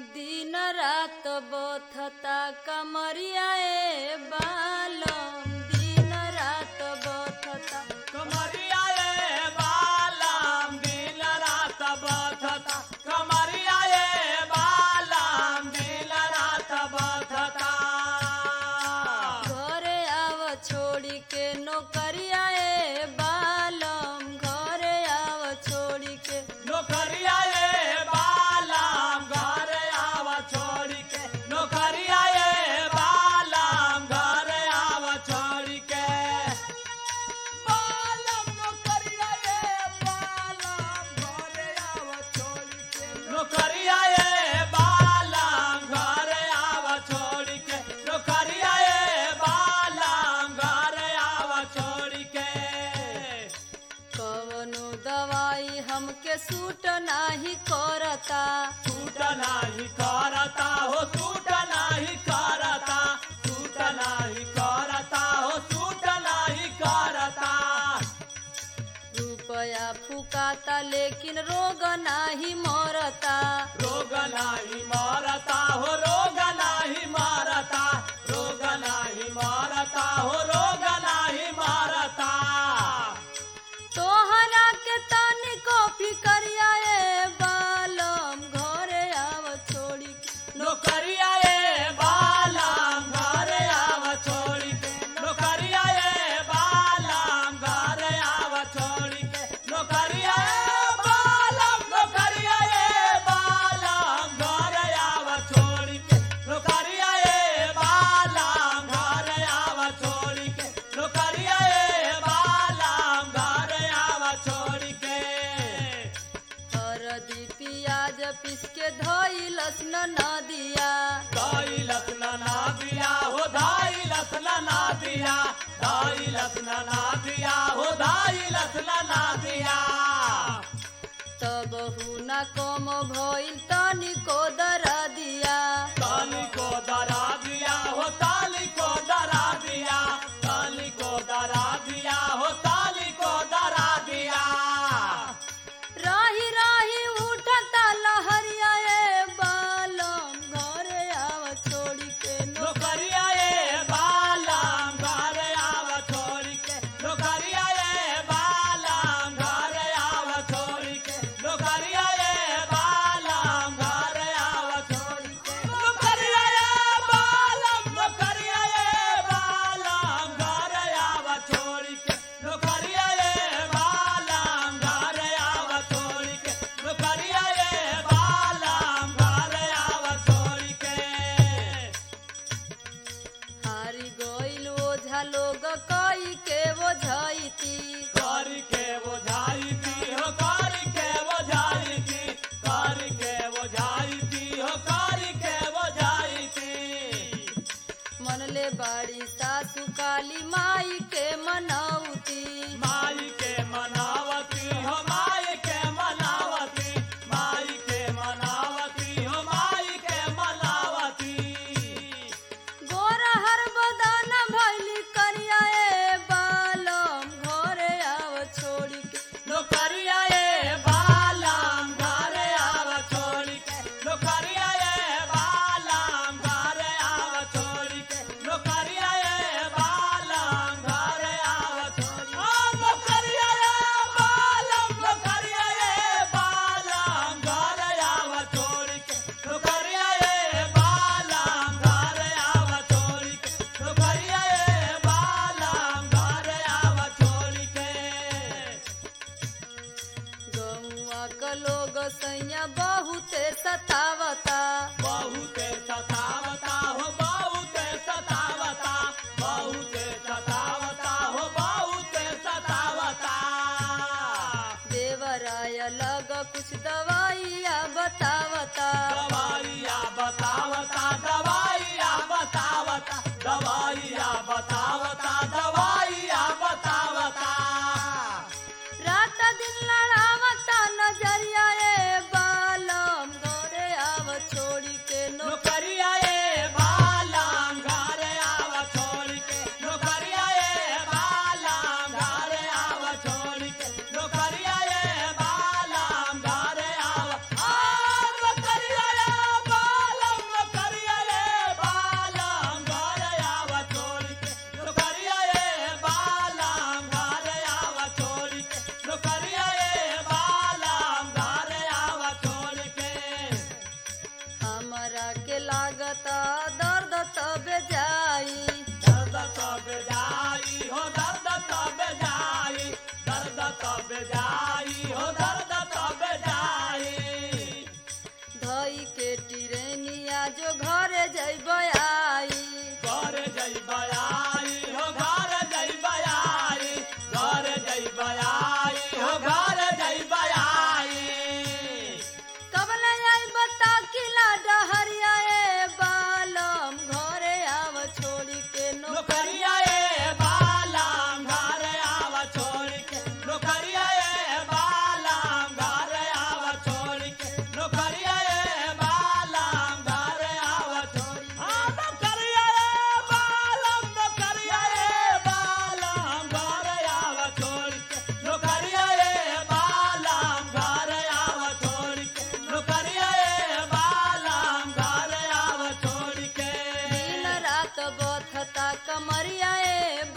दिन रात बथता कमरिया ए बालम दिन रात बथता कमरिया ए बालम दिन रात बथता कमरिया ए बालम दिन रात बथता घरे आव छोड़ी के नौकरिया ए बालम घरे आव छोड़ी के नौकरिया ए बालम घर आव छोड़ी के नौकरिया ए बालम घर आव छोड़ी के बालम नौकरिया ए बालम घर आव छोड़ी के नौकरिया ए बालम घर आव छोड़ी के नौकरिया ए बालम घर आव छोड़ी के कवनो दवाई हमके सूट नाही करता सूट नाही करता हो सूट नाही करता सूट नाही करता हो सूट नाही करता रुपया फुकाता लेकिन रोग नाही मरता रोग नाही मरता हो रोग नाही मरता रोग नाही मरता हो रोग नाही मरता तोहरा के तनिको फिकरिया ए बालम घरे आव छोड़ी के नौकरिया ए बालम घर आव छोड़ी के नौकरिया ए बालम घर आव छोड़ी के नौकरिया ए बालम नौकरिया ए बालम घर आव छोड़ी के नौकरिया ए बालम घर आव छोड़ी के नौकरिया ए बालम घर आव छोड़ी के हरदी पियाज पीस के धोइलस न नदिया दाई लसना ना दिया हो दाई लसना ना दिया दाई लसना ना दिया हो दाई लसना ना दिया तब न कम भइल तनिको दरा दिया ताली को दरा दिया हो ताली को दरा दिया ताली को दरा दिया हो ताली को दरा दिया राही राही उठता लहरिया ए बालम घरे आव छोड़ी के नो नौकरिया ए बालम घर आव छोड़ी के नौकरिया ए बालम घर आव छोड़ी के नौकरिया ए बालम दुखता कमरिया ए